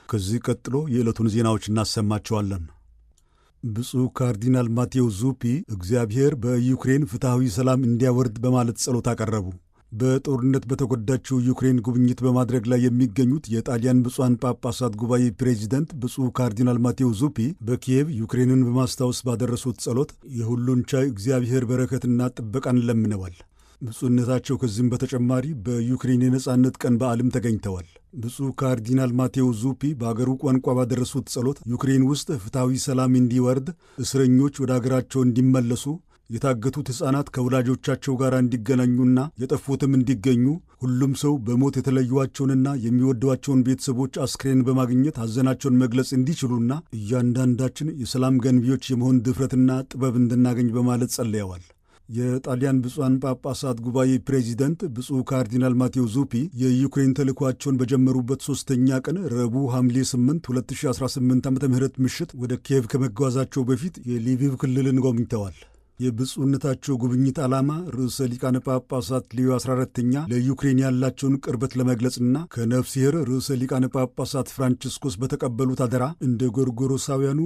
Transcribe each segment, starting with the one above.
ከዚህ ቀጥሎ የዕለቱን ዜናዎች እናሰማቸዋለን። ብፁዕ ካርዲናል ማቴዎ ዙፒ እግዚአብሔር በዩክሬን ፍትሐዊ ሰላም እንዲያወርድ በማለት ጸሎት አቀረቡ። በጦርነት በተጎዳችው ዩክሬን ጉብኝት በማድረግ ላይ የሚገኙት የጣሊያን ብፁዓን ጳጳሳት ጉባኤ ፕሬዚደንት ብፁዕ ካርዲናል ማቴዎ ዙፒ በኪየቭ ዩክሬንን በማስታወስ ባደረሱት ጸሎት የሁሉን ቻይ እግዚአብሔር በረከትና ጥበቃን ለምነዋል። ብፁዕነታቸው ከዚህም በተጨማሪ በዩክሬን የነጻነት ቀን በዓልም ተገኝተዋል። ብፁዕ ካርዲናል ማቴዎ ዙፒ በአገሩ ቋንቋ ባደረሱት ጸሎት ዩክሬን ውስጥ ፍትሐዊ ሰላም እንዲወርድ፣ እስረኞች ወደ አገራቸው እንዲመለሱ የታገቱት ሕፃናት ከወላጆቻቸው ጋር እንዲገናኙና የጠፉትም እንዲገኙ ሁሉም ሰው በሞት የተለዩዋቸውንና የሚወዷቸውን ቤተሰቦች አስክሬን በማግኘት ሐዘናቸውን መግለጽ እንዲችሉና እያንዳንዳችን የሰላም ገንቢዎች የመሆን ድፍረትና ጥበብ እንድናገኝ በማለት ጸልየዋል። የጣሊያን ብፁዓን ጳጳሳት ጉባኤ ፕሬዚደንት ብፁዕ ካርዲናል ማቴዎ ዙፒ የዩክሬን ተልእኳቸውን በጀመሩበት ሦስተኛ ቀን ረቡዕ ሐምሌ 8 2018 ዓ ም ምሽት ወደ ኪየቭ ከመጓዛቸው በፊት የሊቪቭ ክልልን ጎብኝተዋል። የብፁዕነታቸው ጉብኝት ዓላማ ርዕሰ ሊቃነ ጳጳሳት ሌዮ 14ተኛ ለዩክሬን ያላቸውን ቅርበት ለመግለጽና ከነፍሲሔር ርዕሰ ሊቃነ ጳጳሳት ፍራንቺስኮስ በተቀበሉት አደራ እንደ ጎርጎሮሳውያኑ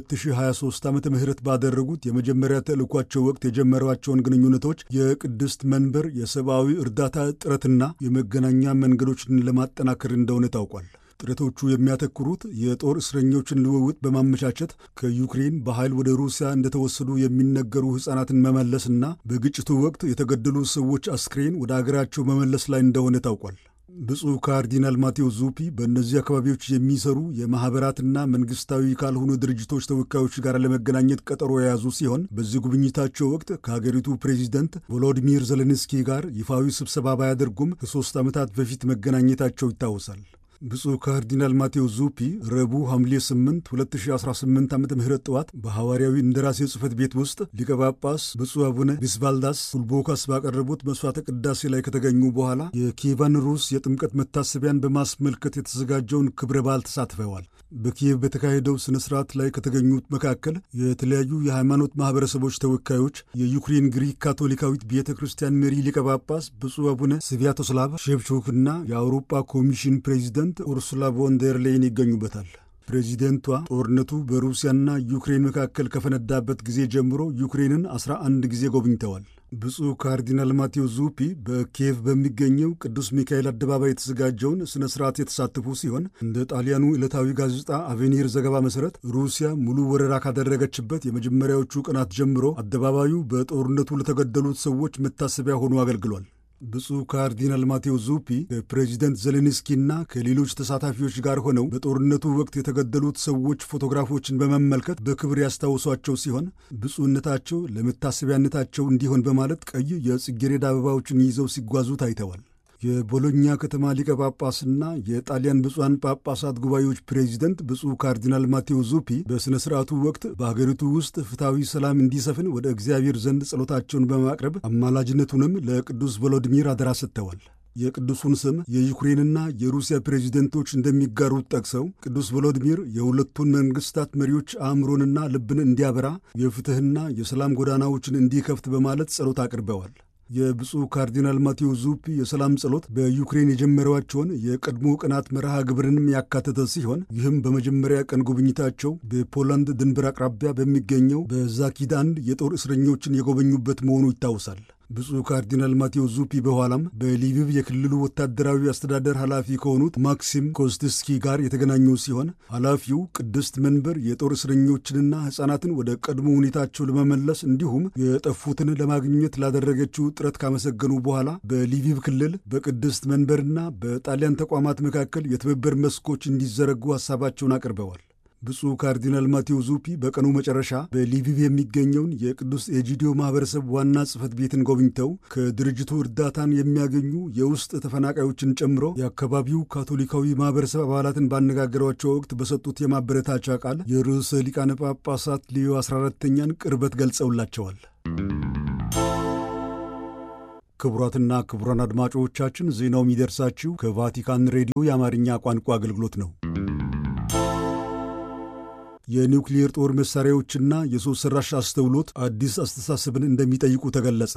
በ2023 ዓ ም ባደረጉት የመጀመሪያ ተልእኳቸው ወቅት የጀመሯቸውን ግንኙነቶች የቅድስት መንበር የሰብአዊ እርዳታ ጥረትና የመገናኛ መንገዶችን ለማጠናከር እንደሆነ ታውቋል። ጥረቶቹ የሚያተኩሩት የጦር እስረኞችን ልውውጥ በማመቻቸት ከዩክሬን በኃይል ወደ ሩሲያ እንደተወሰዱ የሚነገሩ ሕፃናትን መመለስና በግጭቱ ወቅት የተገደሉ ሰዎች አስክሬን ወደ አገራቸው መመለስ ላይ እንደሆነ ታውቋል። ብፁዕ ካርዲናል ማቴዎ ዙፒ በእነዚህ አካባቢዎች የሚሰሩ የማኅበራትና መንግሥታዊ ካልሆኑ ድርጅቶች ተወካዮች ጋር ለመገናኘት ቀጠሮ የያዙ ሲሆን በዚህ ጉብኝታቸው ወቅት ከሀገሪቱ ፕሬዚደንት ቮሎዲሚር ዜሌንስኪ ጋር ይፋዊ ስብሰባ ባያደርጉም ከሦስት ዓመታት በፊት መገናኘታቸው ይታወሳል። ብፁዕ ካርዲናል ማቴዎ ዙፒ ረቡዕ ሐምሌ 8 2018 ዓ ም ጠዋት በሐዋርያዊ እንደራሴ ጽሕፈት ቤት ውስጥ ሊቀ ጳጳስ ብፁዕ አቡነ ቢስቫልዳስ ፉልቦካስ ባቀረቡት መሥዋዕተ ቅዳሴ ላይ ከተገኙ በኋላ የኪየቫን ሩስ የጥምቀት መታሰቢያን በማስመልከት የተዘጋጀውን ክብረ በዓል ተሳትፈዋል። በኪየቭ በተካሄደው ሥነ ሥርዓት ላይ ከተገኙት መካከል የተለያዩ የሃይማኖት ማኅበረሰቦች ተወካዮች፣ የዩክሬን ግሪክ ካቶሊካዊት ቤተ ክርስቲያን መሪ ሊቀ ጳጳስ ብፁዕ አቡነ ስቪያቶስላቭ ሼቭቾቭና የአውሮፓ ኮሚሽን ፕሬዚደንት ኡርሱላ ቮን ደር ሌይን ይገኙበታል። ፕሬዚደንቷ ጦርነቱ በሩሲያና ዩክሬን መካከል ከፈነዳበት ጊዜ ጀምሮ ዩክሬንን አስራ አንድ ጊዜ ጎብኝተዋል። ብፁዕ ካርዲናል ማቴዎ ዙፒ በኪየቭ በሚገኘው ቅዱስ ሚካኤል አደባባይ የተዘጋጀውን ሥነ ሥርዓት የተሳተፉ ሲሆን እንደ ጣሊያኑ ዕለታዊ ጋዜጣ አቬኒር ዘገባ መሠረት ሩሲያ ሙሉ ወረራ ካደረገችበት የመጀመሪያዎቹ ቀናት ጀምሮ አደባባዩ በጦርነቱ ለተገደሉት ሰዎች መታሰቢያ ሆኖ አገልግሏል። ብፁዕ ካርዲናል ማቴዎ ዙፒ ከፕሬዚደንት ዜሌንስኪና ከሌሎች ተሳታፊዎች ጋር ሆነው በጦርነቱ ወቅት የተገደሉት ሰዎች ፎቶግራፎችን በመመልከት በክብር ያስታውሷቸው ሲሆን ብፁዕነታቸው ለመታሰቢያነታቸው እንዲሆን በማለት ቀይ የጽጌረዳ አበባዎችን ይዘው ሲጓዙ ታይተዋል። የቦሎኛ ከተማ ሊቀ ጳጳስና የጣሊያን ብፁዓን ጳጳሳት ጉባኤዎች ፕሬዚደንት ብፁዕ ካርዲናል ማቴዎ ዙፒ በሥነ ሥርዓቱ ወቅት በሀገሪቱ ውስጥ ፍትሐዊ ሰላም እንዲሰፍን ወደ እግዚአብሔር ዘንድ ጸሎታቸውን በማቅረብ አማላጅነቱንም ለቅዱስ ቮሎዲሚር አደራ ሰጥተዋል። የቅዱሱን ስም የዩክሬንና የሩሲያ ፕሬዚደንቶች እንደሚጋሩት ጠቅሰው ቅዱስ ቮሎዲሚር የሁለቱን መንግሥታት መሪዎች አእምሮንና ልብን እንዲያበራ የፍትሕና የሰላም ጎዳናዎችን እንዲከፍት በማለት ጸሎት አቅርበዋል። የብፁዕ ካርዲናል ማቴዎ ዙፒ የሰላም ጸሎት በዩክሬን የጀመሯቸውን የቀድሞ ቀናት መርሃ ግብርንም ያካተተ ሲሆን ይህም በመጀመሪያ ቀን ጉብኝታቸው በፖላንድ ድንበር አቅራቢያ በሚገኘው በዛኪዳንድ የጦር እስረኞችን የጎበኙበት መሆኑ ይታወሳል። ብፁዕ ካርዲናል ማቴዎ ዙፒ በኋላም በሊቪቭ የክልሉ ወታደራዊ አስተዳደር ኃላፊ ከሆኑት ማክሲም ኮስትስኪ ጋር የተገናኙ ሲሆን ኃላፊው ቅድስት መንበር የጦር እስረኞችንና ሕፃናትን ወደ ቀድሞ ሁኔታቸው ለመመለስ እንዲሁም የጠፉትን ለማግኘት ላደረገችው ጥረት ካመሰገኑ በኋላ በሊቪቭ ክልል በቅድስት መንበርና በጣሊያን ተቋማት መካከል የትብብር መስኮች እንዲዘረጉ ሐሳባቸውን አቅርበዋል። ብፁዕ ካርዲናል ማቴዎ ዙፒ በቀኑ መጨረሻ በሊቪቭ የሚገኘውን የቅዱስ ኤጂዲዮ ማኅበረሰብ ዋና ጽሕፈት ቤትን ጎብኝተው ከድርጅቱ እርዳታን የሚያገኙ የውስጥ ተፈናቃዮችን ጨምሮ የአካባቢው ካቶሊካዊ ማኅበረሰብ አባላትን ባነጋገሯቸው ወቅት በሰጡት የማበረታቻ ቃል የርዕሰ ሊቃነ ጳጳሳት ሌዮ 14ተኛን ቅርበት ገልጸውላቸዋል። ክቡራትና ክቡራን አድማጮቻችን ዜናው የሚደርሳችሁ ከቫቲካን ሬዲዮ የአማርኛ ቋንቋ አገልግሎት ነው። የኒውክሊየር ጦር መሳሪያዎችና የሰው ሠራሽ አስተውሎት አዲስ አስተሳሰብን እንደሚጠይቁ ተገለጸ።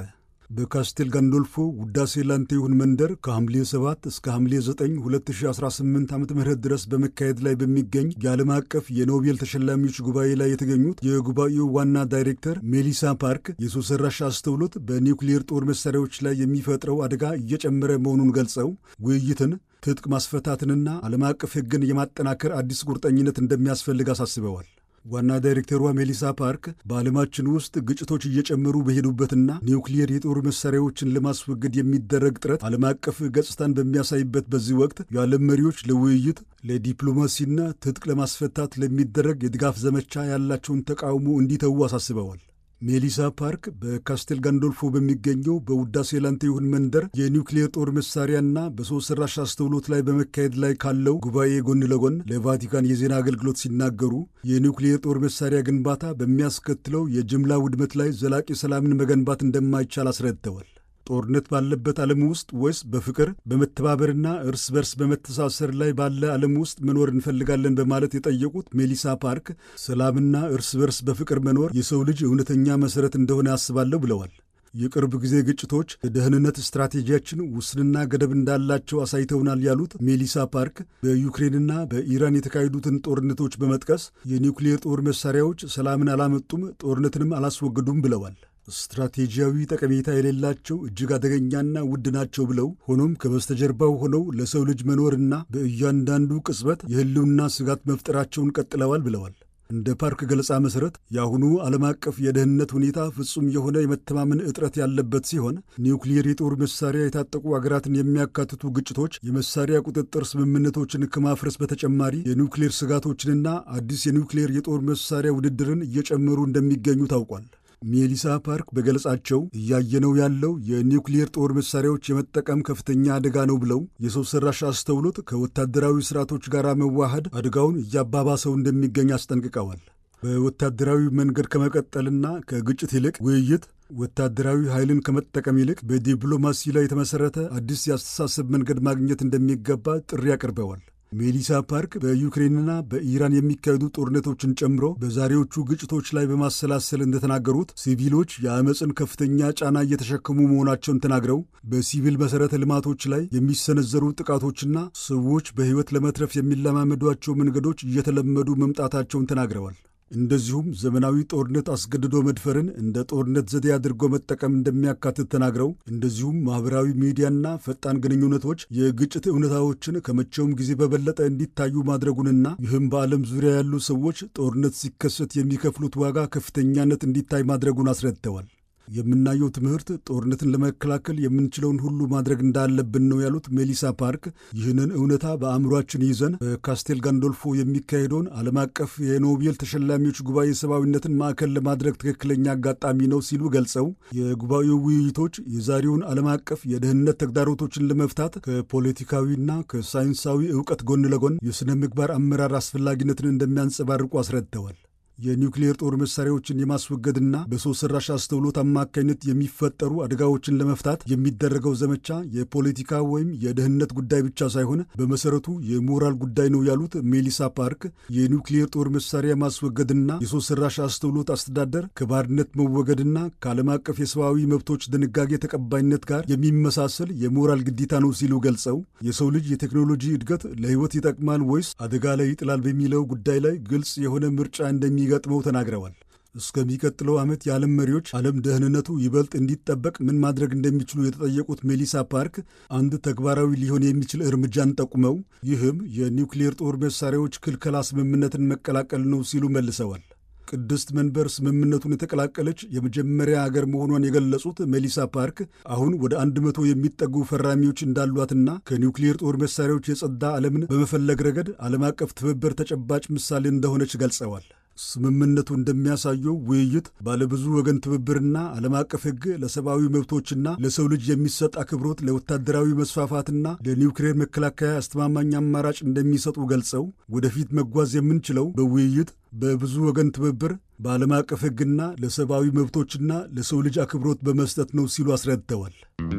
በካስቴል ጋንዶልፎ ውዳሴ ላንተ ይሁን መንደር ከሐምሌ 7 እስከ ሐምሌ 9 2018 ዓ ም ድረስ በመካሄድ ላይ በሚገኝ የዓለም አቀፍ የኖቤል ተሸላሚዎች ጉባኤ ላይ የተገኙት የጉባኤው ዋና ዳይሬክተር ሜሊሳ ፓርክ የሰው ሰራሽ አስተውሎት በኒውክሌር ጦር መሳሪያዎች ላይ የሚፈጥረው አደጋ እየጨመረ መሆኑን ገልጸው ውይይትን ትጥቅ ማስፈታትንና ዓለም አቀፍ ሕግን የማጠናከር አዲስ ቁርጠኝነት እንደሚያስፈልግ አሳስበዋል። ዋና ዳይሬክተሯ ሜሊሳ ፓርክ በዓለማችን ውስጥ ግጭቶች እየጨመሩ በሄዱበትና ኒውክሊየር የጦር መሳሪያዎችን ለማስወገድ የሚደረግ ጥረት ዓለም አቀፍ ገጽታን በሚያሳይበት በዚህ ወቅት የዓለም መሪዎች ለውይይት ለዲፕሎማሲና ትጥቅ ለማስፈታት ለሚደረግ የድጋፍ ዘመቻ ያላቸውን ተቃውሞ እንዲተዉ አሳስበዋል። ሜሊሳ ፓርክ በካስቴል ጋንዶልፎ በሚገኘው በውዳሴ ላንተ ይሁን መንደር የኒውክሌር ጦር መሳሪያና በሰው ሰራሽ አስተውሎት ላይ በመካሄድ ላይ ካለው ጉባኤ ጎን ለጎን ለቫቲካን የዜና አገልግሎት ሲናገሩ የኒውክሌር ጦር መሳሪያ ግንባታ በሚያስከትለው የጅምላ ውድመት ላይ ዘላቂ ሰላምን መገንባት እንደማይቻል አስረድተዋል። ጦርነት ባለበት ዓለም ውስጥ ወይስ በፍቅር በመተባበርና እርስ በርስ በመተሳሰር ላይ ባለ ዓለም ውስጥ መኖር እንፈልጋለን በማለት የጠየቁት ሜሊሳ ፓርክ ሰላምና እርስ በርስ በፍቅር መኖር የሰው ልጅ እውነተኛ መሠረት እንደሆነ ያስባለሁ ብለዋል። የቅርብ ጊዜ ግጭቶች የደህንነት ስትራቴጂያችን ውስንና ገደብ እንዳላቸው አሳይተውናል ያሉት ሜሊሳ ፓርክ በዩክሬንና በኢራን የተካሄዱትን ጦርነቶች በመጥቀስ የኒውክሌር ጦር መሳሪያዎች ሰላምን አላመጡም፣ ጦርነትንም አላስወገዱም ብለዋል። ስትራቴጂያዊ ጠቀሜታ የሌላቸው እጅግ አደገኛና ውድ ናቸው ብለው ሆኖም ከበስተጀርባው ሆነው ለሰው ልጅ መኖርና በእያንዳንዱ ቅጽበት የሕልውና ስጋት መፍጠራቸውን ቀጥለዋል ብለዋል። እንደ ፓርክ ገለጻ መሠረት የአሁኑ ዓለም አቀፍ የደህንነት ሁኔታ ፍጹም የሆነ የመተማመን እጥረት ያለበት ሲሆን ኒውክሊየር የጦር መሳሪያ የታጠቁ አገራትን የሚያካትቱ ግጭቶች የመሳሪያ ቁጥጥር ስምምነቶችን ከማፍረስ በተጨማሪ የኒውክሌር ስጋቶችንና አዲስ የኒውክሌር የጦር መሳሪያ ውድድርን እየጨመሩ እንደሚገኙ ታውቋል። ሜሊሳ ፓርክ በገለጻቸው እያየነው ያለው የኒውክሊየር ጦር መሳሪያዎች የመጠቀም ከፍተኛ አደጋ ነው ብለው የሰው ሰራሽ አስተውሎት ከወታደራዊ ስርዓቶች ጋር መዋሃድ አደጋውን እያባባሰው እንደሚገኝ አስጠንቅቀዋል። በወታደራዊ መንገድ ከመቀጠልና ከግጭት ይልቅ ውይይት፣ ወታደራዊ ኃይልን ከመጠቀም ይልቅ በዲፕሎማሲ ላይ የተመሠረተ አዲስ የአስተሳሰብ መንገድ ማግኘት እንደሚገባ ጥሪ አቅርበዋል። ሜሊሳ ፓርክ በዩክሬንና በኢራን የሚካሄዱ ጦርነቶችን ጨምሮ በዛሬዎቹ ግጭቶች ላይ በማሰላሰል እንደተናገሩት ሲቪሎች የአመፅን ከፍተኛ ጫና እየተሸከሙ መሆናቸውን ተናግረው በሲቪል መሠረተ ልማቶች ላይ የሚሰነዘሩ ጥቃቶችና ሰዎች በሕይወት ለመትረፍ የሚለማመዷቸው መንገዶች እየተለመዱ መምጣታቸውን ተናግረዋል። እንደዚሁም ዘመናዊ ጦርነት አስገድዶ መድፈርን እንደ ጦርነት ዘዴ አድርጎ መጠቀም እንደሚያካትት ተናግረው እንደዚሁም ማኅበራዊ ሚዲያና ፈጣን ግንኙነቶች የግጭት እውነታዎችን ከመቼውም ጊዜ በበለጠ እንዲታዩ ማድረጉንና ይህም በዓለም ዙሪያ ያሉ ሰዎች ጦርነት ሲከሰት የሚከፍሉት ዋጋ ከፍተኛነት እንዲታይ ማድረጉን አስረድተዋል። የምናየው ትምህርት ጦርነትን ለመከላከል የምንችለውን ሁሉ ማድረግ እንዳለብን ነው ያሉት ሜሊሳ ፓርክ ይህንን እውነታ በአእምሯችን ይዘን በካስቴል ጋንዶልፎ የሚካሄደውን ዓለም አቀፍ የኖቤል ተሸላሚዎች ጉባኤ ሰብአዊነትን ማዕከል ለማድረግ ትክክለኛ አጋጣሚ ነው ሲሉ ገልጸው የጉባኤው ውይይቶች የዛሬውን ዓለም አቀፍ የደህንነት ተግዳሮቶችን ለመፍታት ከፖለቲካዊና ከሳይንሳዊ እውቀት ጎን ለጎን የሥነ ምግባር አመራር አስፈላጊነትን እንደሚያንጸባርቁ አስረድተዋል። የኒውክሌር ጦር መሳሪያዎችን የማስወገድና በሰው ሰራሽ አስተውሎት አማካኝነት የሚፈጠሩ አደጋዎችን ለመፍታት የሚደረገው ዘመቻ የፖለቲካ ወይም የደህንነት ጉዳይ ብቻ ሳይሆን በመሰረቱ የሞራል ጉዳይ ነው ያሉት ሜሊሳ ፓርክ የኒውክሌር ጦር መሳሪያ ማስወገድና የሰው ሰራሽ አስተውሎት አስተዳደር ከባርነት መወገድና ከዓለም አቀፍ የሰብአዊ መብቶች ድንጋጌ ተቀባይነት ጋር የሚመሳሰል የሞራል ግዴታ ነው ሲሉ ገልጸው የሰው ልጅ የቴክኖሎጂ እድገት ለሕይወት ይጠቅማል ወይስ አደጋ ላይ ይጥላል በሚለው ጉዳይ ላይ ግልጽ የሆነ ምርጫ እንደሚ ገጥመው ተናግረዋል። እስከሚቀጥለው ዓመት የዓለም መሪዎች ዓለም ደህንነቱ ይበልጥ እንዲጠበቅ ምን ማድረግ እንደሚችሉ የተጠየቁት ሜሊሳ ፓርክ አንድ ተግባራዊ ሊሆን የሚችል እርምጃን ጠቁመው ይህም የኒውክሌር ጦር መሳሪያዎች ክልከላ ስምምነትን መቀላቀል ነው ሲሉ መልሰዋል። ቅድስት መንበር ስምምነቱን የተቀላቀለች የመጀመሪያ አገር መሆኗን የገለጹት ሜሊሳ ፓርክ አሁን ወደ አንድ መቶ የሚጠጉ ፈራሚዎች እንዳሏትና ከኒውክሌር ጦር መሳሪያዎች የጸዳ ዓለምን በመፈለግ ረገድ ዓለም አቀፍ ትብብር ተጨባጭ ምሳሌ እንደሆነች ገልጸዋል። ስምምነቱ እንደሚያሳየው ውይይት፣ ባለብዙ ወገን ትብብርና ዓለም አቀፍ ሕግ ለሰብአዊ መብቶችና ለሰው ልጅ የሚሰጥ አክብሮት ለወታደራዊ መስፋፋትና ለኒውክሌር መከላከያ አስተማማኝ አማራጭ እንደሚሰጡ ገልጸው ወደፊት መጓዝ የምንችለው በውይይት በብዙ ወገን ትብብር በዓለም አቀፍ ሕግና ለሰብአዊ መብቶችና ለሰው ልጅ አክብሮት በመስጠት ነው ሲሉ አስረድተዋል።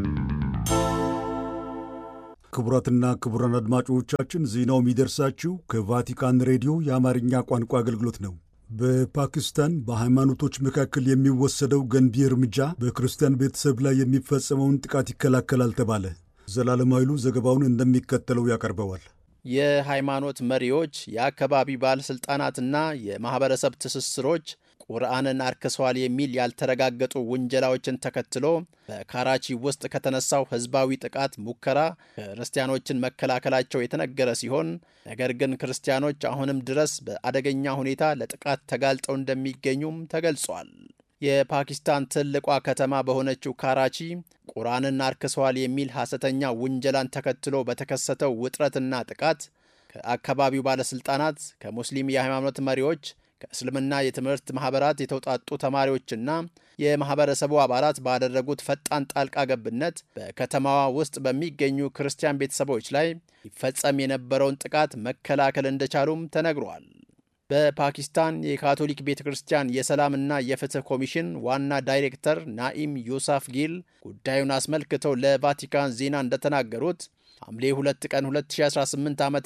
ክቡራትና ክቡራን አድማጮቻችን ዜናው የሚደርሳችሁ ከቫቲካን ሬዲዮ የአማርኛ ቋንቋ አገልግሎት ነው። በፓኪስታን በሃይማኖቶች መካከል የሚወሰደው ገንቢ እርምጃ በክርስቲያን ቤተሰብ ላይ የሚፈጸመውን ጥቃት ይከላከላል ተባለ። ዘላለም ኃይሉ ዘገባውን እንደሚከተለው ያቀርበዋል። የሃይማኖት መሪዎች፣ የአካባቢ ባለሥልጣናትና የማኅበረሰብ ትስስሮች ቁርአንን አርክሰዋል የሚል ያልተረጋገጡ ውንጀላዎችን ተከትሎ በካራቺ ውስጥ ከተነሳው ሕዝባዊ ጥቃት ሙከራ ክርስቲያኖችን መከላከላቸው የተነገረ ሲሆን ነገር ግን ክርስቲያኖች አሁንም ድረስ በአደገኛ ሁኔታ ለጥቃት ተጋልጠው እንደሚገኙም ተገልጿል። የፓኪስታን ትልቋ ከተማ በሆነችው ካራቺ ቁርአንን አርክሰዋል የሚል ሐሰተኛ ውንጀላን ተከትሎ በተከሰተው ውጥረትና ጥቃት ከአካባቢው ባለሥልጣናት፣ ከሙስሊም የሃይማኖት መሪዎች ከእስልምና የትምህርት ማኅበራት የተውጣጡ ተማሪዎችና የማኅበረሰቡ አባላት ባደረጉት ፈጣን ጣልቃ ገብነት በከተማዋ ውስጥ በሚገኙ ክርስቲያን ቤተሰቦች ላይ ይፈጸም የነበረውን ጥቃት መከላከል እንደቻሉም ተነግሯል። በፓኪስታን የካቶሊክ ቤተ ክርስቲያን የሰላምና የፍትህ ኮሚሽን ዋና ዳይሬክተር ናኢም ዩሳፍ ጊል ጉዳዩን አስመልክተው ለቫቲካን ዜና እንደተናገሩት ሐምሌ 2 ቀን 2018 ዓ ም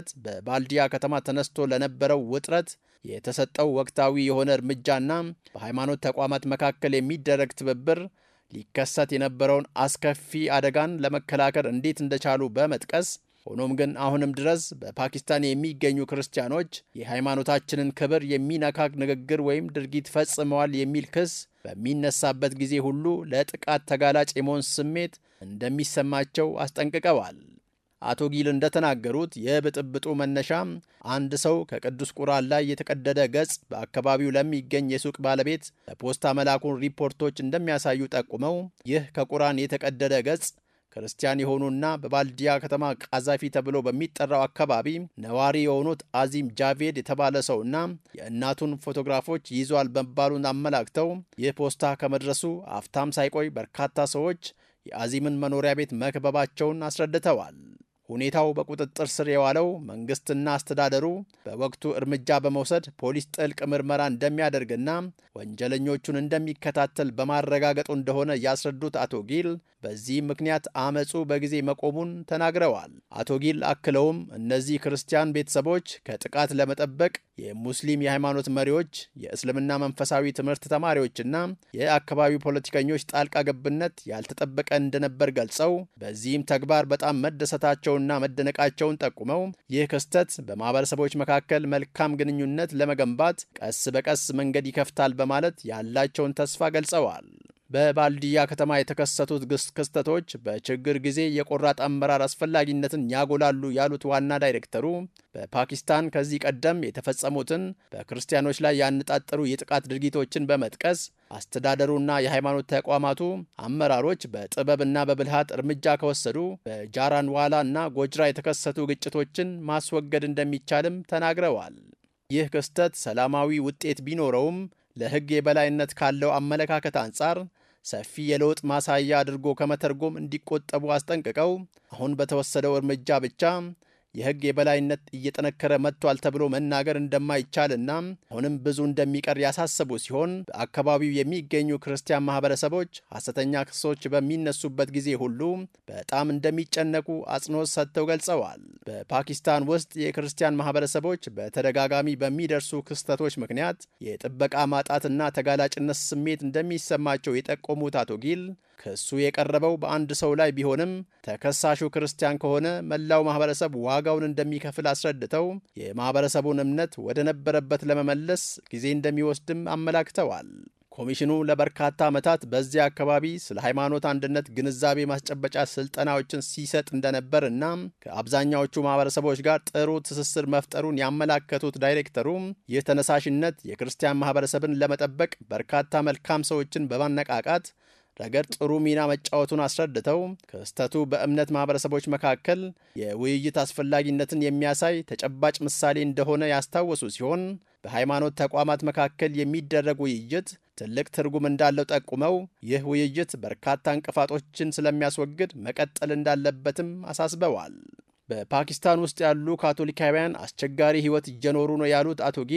በባልዲያ ከተማ ተነስቶ ለነበረው ውጥረት የተሰጠው ወቅታዊ የሆነ እርምጃና በሃይማኖት ተቋማት መካከል የሚደረግ ትብብር ሊከሰት የነበረውን አስከፊ አደጋን ለመከላከል እንዴት እንደቻሉ በመጥቀስ ሆኖም ግን አሁንም ድረስ በፓኪስታን የሚገኙ ክርስቲያኖች የሃይማኖታችንን ክብር የሚነካ ንግግር ወይም ድርጊት ፈጽመዋል የሚል ክስ በሚነሳበት ጊዜ ሁሉ ለጥቃት ተጋላጭ የመሆን ስሜት እንደሚሰማቸው አስጠንቅቀዋል። አቶ ጊል እንደተናገሩት የብጥብጡ መነሻም አንድ ሰው ከቅዱስ ቁርአን ላይ የተቀደደ ገጽ በአካባቢው ለሚገኝ የሱቅ ባለቤት በፖስታ መላኩን ሪፖርቶች እንደሚያሳዩ ጠቁመው ይህ ከቁርአን የተቀደደ ገጽ ክርስቲያን የሆኑና በባልዲያ ከተማ ቃዛፊ ተብሎ በሚጠራው አካባቢ ነዋሪ የሆኑት አዚም ጃቬድ የተባለ ሰውና የእናቱን ፎቶግራፎች ይዟል መባሉን አመላክተው ይህ ፖስታ ከመድረሱ አፍታም ሳይቆይ በርካታ ሰዎች የአዚምን መኖሪያ ቤት መክበባቸውን አስረድተዋል። ሁኔታው በቁጥጥር ስር የዋለው መንግስትና አስተዳደሩ በወቅቱ እርምጃ በመውሰድ ፖሊስ ጥልቅ ምርመራ እንደሚያደርግና ወንጀለኞቹን እንደሚከታተል በማረጋገጡ እንደሆነ ያስረዱት አቶ ጊል በዚህ ምክንያት አመፁ በጊዜ መቆሙን ተናግረዋል። አቶ ጊል አክለውም እነዚህ ክርስቲያን ቤተሰቦች ከጥቃት ለመጠበቅ የሙስሊም የሃይማኖት መሪዎች፣ የእስልምና መንፈሳዊ ትምህርት ተማሪዎችና የአካባቢው ፖለቲከኞች ጣልቃ ገብነት ያልተጠበቀ እንደነበር ገልጸው በዚህም ተግባር በጣም መደሰታቸውና መደነቃቸውን ጠቁመው ይህ ክስተት በማህበረሰቦች መካከል መልካም ግንኙነት ለመገንባት ቀስ በቀስ መንገድ ይከፍታል በማለት ያላቸውን ተስፋ ገልጸዋል። በባልዲያ ከተማ የተከሰቱት ክስተቶች በችግር ጊዜ የቆራጥ አመራር አስፈላጊነትን ያጎላሉ ያሉት ዋና ዳይሬክተሩ በፓኪስታን ከዚህ ቀደም የተፈጸሙትን በክርስቲያኖች ላይ ያነጣጠሩ የጥቃት ድርጊቶችን በመጥቀስ አስተዳደሩና የሃይማኖት ተቋማቱ አመራሮች በጥበብና በብልሃት እርምጃ ከወሰዱ በጃራንዋላ እና ጎጅራ የተከሰቱ ግጭቶችን ማስወገድ እንደሚቻልም ተናግረዋል። ይህ ክስተት ሰላማዊ ውጤት ቢኖረውም ለሕግ የበላይነት ካለው አመለካከት አንጻር ሰፊ የለውጥ ማሳያ አድርጎ ከመተርጎም እንዲቆጠቡ አስጠንቅቀው አሁን በተወሰደው እርምጃ ብቻ የሕግ የበላይነት እየጠነከረ መጥቷል ተብሎ መናገር እንደማይቻልና አሁንም ብዙ እንደሚቀር ያሳሰቡ ሲሆን በአካባቢው የሚገኙ ክርስቲያን ማህበረሰቦች ሐሰተኛ ክሶች በሚነሱበት ጊዜ ሁሉ በጣም እንደሚጨነቁ አጽንኦት ሰጥተው ገልጸዋል። በፓኪስታን ውስጥ የክርስቲያን ማህበረሰቦች በተደጋጋሚ በሚደርሱ ክስተቶች ምክንያት የጥበቃ ማጣትና ተጋላጭነት ስሜት እንደሚሰማቸው የጠቆሙት አቶ ጊል ክሱ የቀረበው በአንድ ሰው ላይ ቢሆንም ተከሳሹ ክርስቲያን ከሆነ መላው ማህበረሰብ ዋጋውን እንደሚከፍል አስረድተው የማህበረሰቡን እምነት ወደ ነበረበት ለመመለስ ጊዜ እንደሚወስድም አመላክተዋል። ኮሚሽኑ ለበርካታ ዓመታት በዚያ አካባቢ ስለ ሃይማኖት አንድነት ግንዛቤ ማስጨበጫ ስልጠናዎችን ሲሰጥ እንደነበር እና ከአብዛኛዎቹ ማህበረሰቦች ጋር ጥሩ ትስስር መፍጠሩን ያመላከቱት ዳይሬክተሩ ይህ ተነሳሽነት የክርስቲያን ማህበረሰብን ለመጠበቅ በርካታ መልካም ሰዎችን በማነቃቃት ረገድ ጥሩ ሚና መጫወቱን አስረድተው ክስተቱ በእምነት ማህበረሰቦች መካከል የውይይት አስፈላጊነትን የሚያሳይ ተጨባጭ ምሳሌ እንደሆነ ያስታወሱ ሲሆን በሃይማኖት ተቋማት መካከል የሚደረግ ውይይት ትልቅ ትርጉም እንዳለው ጠቁመው ይህ ውይይት በርካታ እንቅፋቶችን ስለሚያስወግድ መቀጠል እንዳለበትም አሳስበዋል። በፓኪስታን ውስጥ ያሉ ካቶሊካውያን አስቸጋሪ ሕይወት እየኖሩ ነው ያሉት አቶ ጊል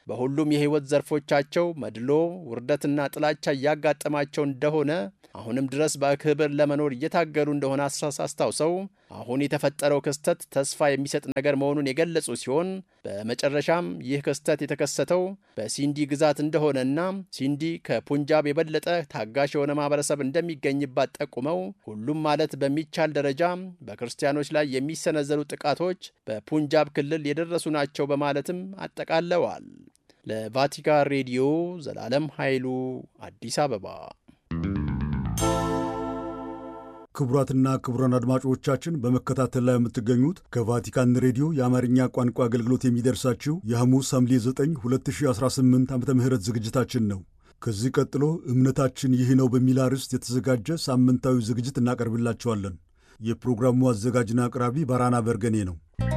በሁሉም የሕይወት ዘርፎቻቸው መድሎ፣ ውርደትና ጥላቻ እያጋጠማቸው እንደሆነ አሁንም ድረስ በክብር ለመኖር እየታገሉ እንደሆነ አስታውሰው አሁን የተፈጠረው ክስተት ተስፋ የሚሰጥ ነገር መሆኑን የገለጹ ሲሆን በመጨረሻም ይህ ክስተት የተከሰተው በሲንዲ ግዛት እንደሆነና ሲንዲ ከፑንጃብ የበለጠ ታጋሽ የሆነ ማህበረሰብ እንደሚገኝባት ጠቁመው ሁሉም ማለት በሚቻል ደረጃ በክርስቲያኖች ላይ የሚሰነዘሩ ጥቃቶች በፑንጃብ ክልል የደረሱ ናቸው በማለትም አጠቃለዋል። ለቫቲካን ሬዲዮ ዘላለም ኃይሉ አዲስ አበባ። ክቡራትና ክቡራን አድማጮቻችን በመከታተል ላይ የምትገኙት ከቫቲካን ሬዲዮ የአማርኛ ቋንቋ አገልግሎት የሚደርሳችሁ የሐሙስ ሐምሌ 9 2018 ዓ ም ዝግጅታችን ነው። ከዚህ ቀጥሎ እምነታችን ይህ ነው በሚል አርዕስት የተዘጋጀ ሳምንታዊ ዝግጅት እናቀርብላችኋለን። የፕሮግራሙ አዘጋጅና አቅራቢ ባራና በርገኔ ነው።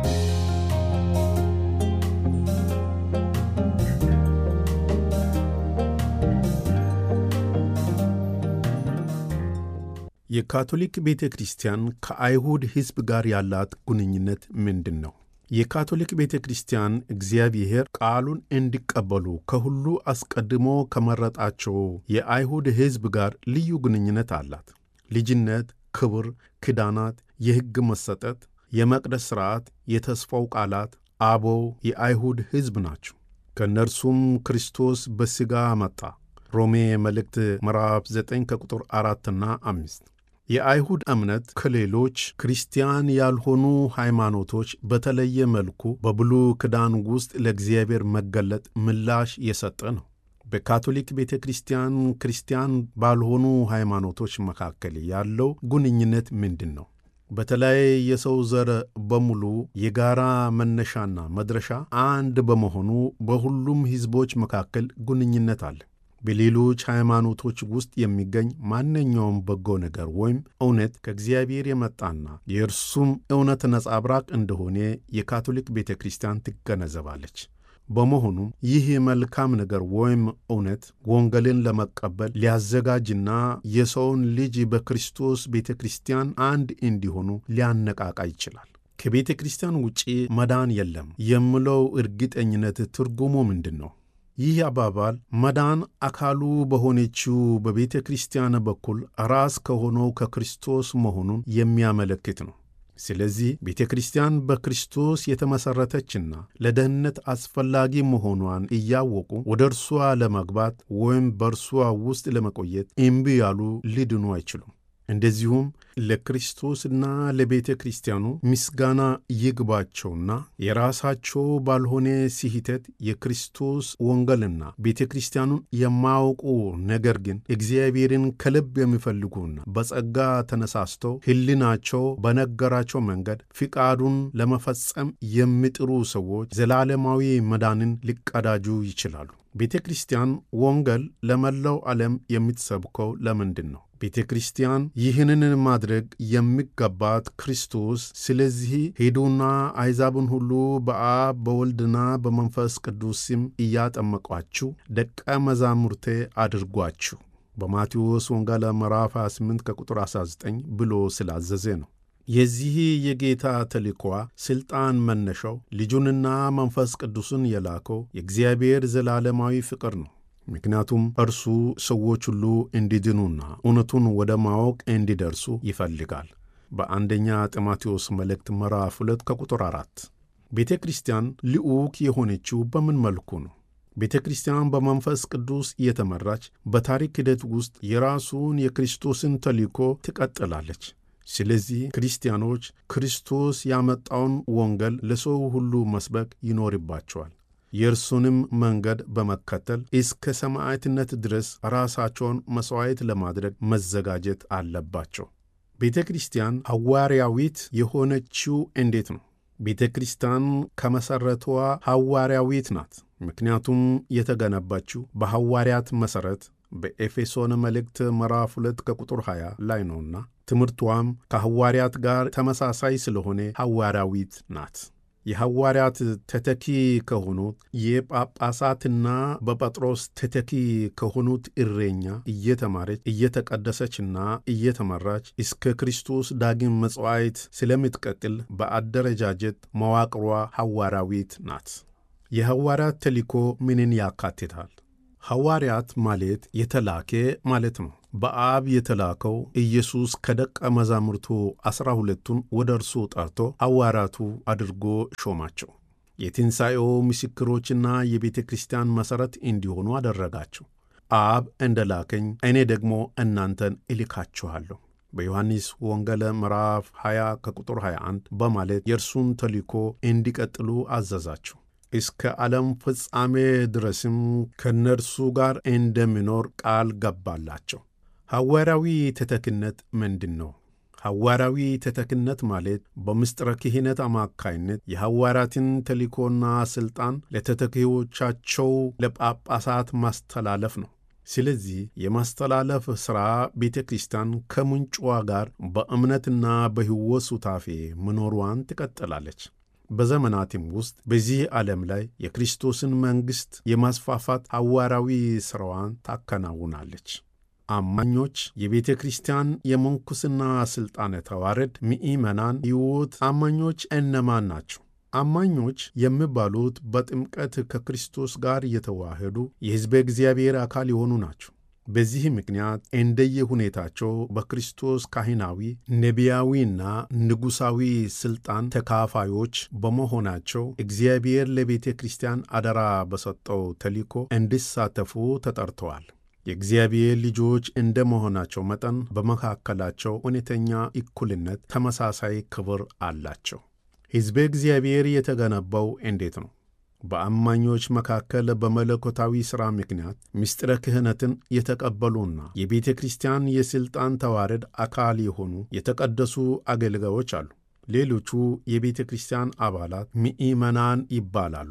የካቶሊክ ቤተ ክርስቲያን ከአይሁድ ሕዝብ ጋር ያላት ግንኙነት ምንድን ነው? የካቶሊክ ቤተ ክርስቲያን እግዚአብሔር ቃሉን እንዲቀበሉ ከሁሉ አስቀድሞ ከመረጣቸው የአይሁድ ሕዝብ ጋር ልዩ ግንኙነት አላት። ልጅነት፣ ክብር፣ ኪዳናት፣ የሕግ መሰጠት፣ የመቅደስ ሥርዓት፣ የተስፋው ቃላት አበው የአይሁድ ሕዝብ ናቸው። ከእነርሱም ክርስቶስ በሥጋ መጣ። ሮሜ መልእክት ምዕራፍ 9 ከቁጥር አራትና አምስት የአይሁድ እምነት ከሌሎች ክርስቲያን ያልሆኑ ሃይማኖቶች በተለየ መልኩ በብሉይ ኪዳን ውስጥ ለእግዚአብሔር መገለጥ ምላሽ የሰጠ ነው። በካቶሊክ ቤተ ክርስቲያን ክርስቲያን ባልሆኑ ሃይማኖቶች መካከል ያለው ግንኙነት ምንድን ነው? በተለይ የሰው ዘር በሙሉ የጋራ መነሻና መድረሻ አንድ በመሆኑ በሁሉም ሕዝቦች መካከል ግንኙነት አለ። በሌሎች ሃይማኖቶች ውስጥ የሚገኝ ማንኛውም በጎ ነገር ወይም እውነት ከእግዚአብሔር የመጣና የእርሱም እውነት ነጸብራቅ እንደሆነ የካቶሊክ ቤተ ክርስቲያን ትገነዘባለች። በመሆኑም ይህ መልካም ነገር ወይም እውነት ወንጌልን ለመቀበል ሊያዘጋጅና የሰውን ልጅ በክርስቶስ ቤተ ክርስቲያን አንድ እንዲሆኑ ሊያነቃቃ ይችላል። ከቤተ ክርስቲያን ውጪ መዳን የለም የሚለው እርግጠኝነት ትርጉሙ ምንድን ነው? ይህ አባባል መዳን አካሉ በሆነችው በቤተ ክርስቲያን በኩል ራስ ከሆነው ከክርስቶስ መሆኑን የሚያመለክት ነው። ስለዚህ ቤተ ክርስቲያን በክርስቶስ የተመሠረተችና ለደህንነት አስፈላጊ መሆኗን እያወቁ ወደ እርሷ ለመግባት ወይም በእርሷ ውስጥ ለመቆየት እምቢ ያሉ ሊድኑ አይችሉም። እንደዚሁም ለክርስቶስና ለቤተ ክርስቲያኑ ምስጋና ይግባቸውና የራሳቸው ባልሆነ ስህተት የክርስቶስ ወንጌልና ቤተ ክርስቲያኑን የማያውቁ ነገር ግን እግዚአብሔርን ከልብ የሚፈልጉና በጸጋ ተነሳስተው ሕሊናቸው በነገራቸው መንገድ ፍቃዱን ለመፈጸም የሚጥሩ ሰዎች ዘላለማዊ መዳንን ሊቀዳጁ ይችላሉ። ቤተ ክርስቲያን ወንጌል ለመላው ዓለም የምትሰብከው ለምንድን ነው? ቤተ ክርስቲያን ይህንን ማድረግ የሚገባት ክርስቶስ ስለዚህ ሂዱና አሕዛብን ሁሉ በአብ በወልድና በመንፈስ ቅዱስ ስም እያጠመቋችሁ ደቀ መዛሙርቴ አድርጓችሁ በማቴዎስ ወንጌል ምዕራፍ 28 ከቁጥር 19 ብሎ ስላዘዘ ነው። የዚህ የጌታ ተልእኮዋ ሥልጣን መነሻው ልጁንና መንፈስ ቅዱስን የላከው የእግዚአብሔር ዘላለማዊ ፍቅር ነው። ምክንያቱም እርሱ ሰዎች ሁሉ እንዲድኑና እውነቱን ወደ ማወቅ እንዲደርሱ ይፈልጋል። በአንደኛ ጢሞቴዎስ መልእክት ምዕራፍ 2 ከቁጥር 4 ቤተ ክርስቲያን ልዑክ የሆነችው በምን መልኩ ነው? ቤተ ክርስቲያን በመንፈስ ቅዱስ እየተመራች በታሪክ ሂደት ውስጥ የራሱን የክርስቶስን ተልእኮ ትቀጥላለች። ስለዚህ ክርስቲያኖች ክርስቶስ ያመጣውን ወንጌል ለሰው ሁሉ መስበክ ይኖርባቸዋል። የእርሱንም መንገድ በመከተል እስከ ሰማዕትነት ድረስ ራሳቸውን መሥዋዕት ለማድረግ መዘጋጀት አለባቸው። ቤተ ክርስቲያን ሐዋርያዊት የሆነችው እንዴት ነው? ቤተ ክርስቲያን ከመሠረቷ ሐዋርያዊት ናት። ምክንያቱም የተገነባችው በሐዋርያት መሠረት በኤፌሶን መልእክት ምዕራፍ 2 ከቁጥር 20 ላይ ነውና ትምህርቷም ከሐዋርያት ጋር ተመሳሳይ ስለሆነ ሐዋርያዊት ናት። የሐዋርያት ተተኪ ከሆኑት የጳጳሳትና በጴጥሮስ ተተኪ ከሆኑት እረኛ እየተማረች እየተቀደሰችና እየተመራች እስከ ክርስቶስ ዳግም መጽዋዕት ስለምትቀጥል በአደረጃጀት መዋቅሯ ሐዋርያዊት ናት። የሐዋርያት ተልእኮ ምንን ያካትታል? ሐዋርያት ማለት የተላከ ማለት ነው። በአብ የተላከው ኢየሱስ ከደቀ መዛሙርቱ ዐሥራ ሁለቱን ወደ እርሱ ጠርቶ ሐዋርያቱ አድርጎ ሾማቸው። የትንሣኤው ምስክሮችና የቤተ ክርስቲያን መሠረት እንዲሆኑ አደረጋቸው። አብ እንደ ላከኝ እኔ ደግሞ እናንተን እልካችኋለሁ በዮሐንስ ወንጌል ምዕራፍ 20 ከቁጥር 21 በማለት የእርሱን ተልእኮ እንዲቀጥሉ አዘዛቸው። እስከ ዓለም ፍጻሜ ድረስም ከእነርሱ ጋር እንደሚኖር ቃል ገባላቸው። ሐዋርያዊ ተተኪነት ምንድን ነው? ሐዋርያዊ ተተኪነት ማለት በምስጢረ ክህነት አማካይነት የሐዋርያትን ተልእኮና ሥልጣን ለተተኪዎቻቸው ለጳጳሳት ማስተላለፍ ነው። ስለዚህ የማስተላለፍ ሥራ ቤተ ክርስቲያን ከምንጯ ጋር በእምነትና በሕይወት ሱታፌ መኖሯን ትቀጥላለች። በዘመናትም ውስጥ በዚህ ዓለም ላይ የክርስቶስን መንግሥት የማስፋፋት ሐዋርያዊ ሥራዋን ታከናውናለች። አማኞች የቤተ ክርስቲያን የምንኩስና ሥልጣነ ተዋረድ ምእመናን ሕይወት አማኞች እነማን ናቸው? አማኞች የሚባሉት በጥምቀት ከክርስቶስ ጋር የተዋህዱ የሕዝበ እግዚአብሔር አካል የሆኑ ናቸው። በዚህ ምክንያት እንደየ ሁኔታቸው በክርስቶስ ካህናዊ፣ ነቢያዊና ንጉሣዊ ሥልጣን ተካፋዮች በመሆናቸው እግዚአብሔር ለቤተ ክርስቲያን አደራ በሰጠው ተልእኮ እንዲሳተፉ ተጠርተዋል። የእግዚአብሔር ልጆች እንደ መሆናቸው መጠን በመካከላቸው እውነተኛ እኩልነት፣ ተመሳሳይ ክብር አላቸው። ሕዝበ እግዚአብሔር የተገነባው እንዴት ነው? በአማኞች መካከል በመለኮታዊ ሥራ ምክንያት ምስጢረ ክህነትን የተቀበሉና የቤተ ክርስቲያን የሥልጣን ተዋረድ አካል የሆኑ የተቀደሱ አገልጋዮች አሉ። ሌሎቹ የቤተ ክርስቲያን አባላት ምእመናን ይባላሉ።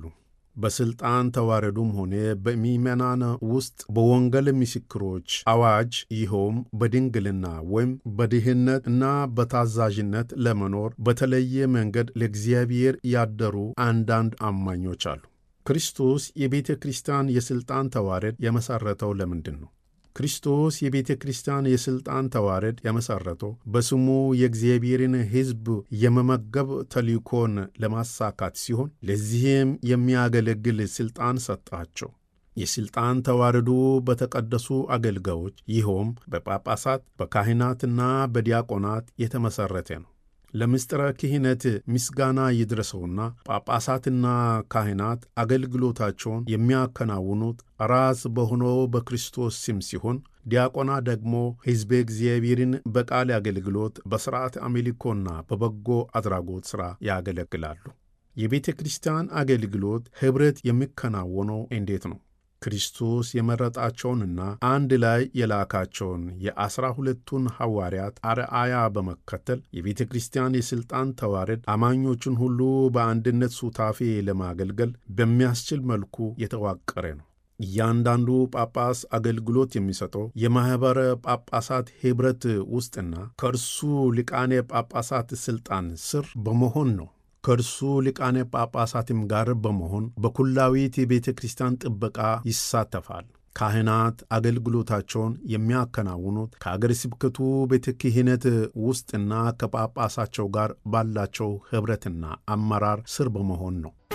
በሥልጣን ተዋረዱም ሆነ በምእመናን ውስጥ በወንጌል ምስክሮች አዋጅ ይኸውም በድንግልና ወይም በድህነት እና በታዛዥነት ለመኖር በተለየ መንገድ ለእግዚአብሔር ያደሩ አንዳንድ አማኞች አሉ። ክርስቶስ የቤተ ክርስቲያን የሥልጣን ተዋረድ የመሠረተው ለምንድን ነው? ክርስቶስ የቤተ ክርስቲያን የሥልጣን ተዋረድ የመሠረተው በስሙ የእግዚአብሔርን ሕዝብ የመመገብ ተልእኮን ለማሳካት ሲሆን ለዚህም የሚያገለግል ሥልጣን ሰጣቸው። የሥልጣን ተዋረዱ በተቀደሱ አገልጋዮች ይኸውም በጳጳሳት በካህናትና በዲያቆናት የተመሠረተ ነው። ለምስጢረ ክህነት ምስጋና ይድረሰውና ጳጳሳትና ካህናት አገልግሎታቸውን የሚያከናውኑት ራስ በሆነው በክርስቶስ ስም ሲሆን ዲያቆናት ደግሞ ሕዝበ እግዚአብሔርን በቃል አገልግሎት፣ በሥርዓት አምልኮና በበጎ አድራጎት ሥራ ያገለግላሉ። የቤተ ክርስቲያን አገልግሎት ኅብረት የሚከናወነው እንዴት ነው? ክርስቶስ የመረጣቸውንና አንድ ላይ የላካቸውን የዐሥራ ሁለቱን ሐዋርያት አርአያ በመከተል የቤተ ክርስቲያን የሥልጣን ተዋረድ አማኞቹን ሁሉ በአንድነት ሱታፌ ለማገልገል በሚያስችል መልኩ የተዋቀረ ነው። እያንዳንዱ ጳጳስ አገልግሎት የሚሰጠው የማኅበረ ጳጳሳት ኅብረት ውስጥና ከእርሱ ሊቃነ ጳጳሳት ሥልጣን ስር በመሆን ነው። ከእርሱ ሊቃነ ጳጳሳትም ጋር በመሆን በኩላዊት የቤተ ክርስቲያን ጥበቃ ይሳተፋል። ካህናት አገልግሎታቸውን የሚያከናውኑት ከአገረ ስብከቱ ቤተ ክህነት ውስጥና ከጳጳሳቸው ጋር ባላቸው ኅብረትና አመራር ስር በመሆን ነው።